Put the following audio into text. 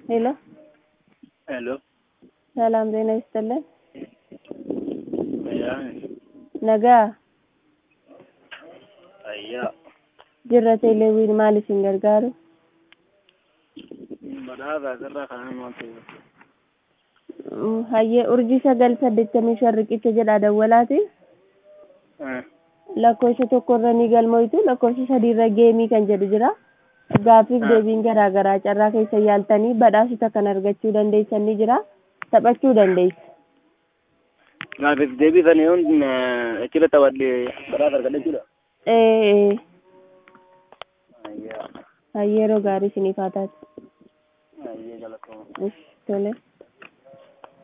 ሄሎ ሄሎ ሰላም ጤና ይስጥልን። Ayyaa Nagaa ayyaa jirra teeleewwiin maal isin gargaaru? badhaasa asirraa kanan waan ta'eef. Mm, Hayyee urjii sagal saddeettamii shan riqicha jedha dawwalaati. Lakkoofsa tokkorra ni galmoytu lakkoofsa sadiirra geemii kan jedhu jira. Gaaffiif Ah. deebiin garaa garaa carraa keessa yaaltanii badhaasota kan argachuu dandeessan ni jira. Taphachuu dandeessu. Gaaffiif deebii sana yoon achirra taphadhe badhaasa argadha jechuudha. Ee, Ayyaa hayyee yeroo gaarii isiniif haa taatu. ayyee galatooma. Ish, Tole.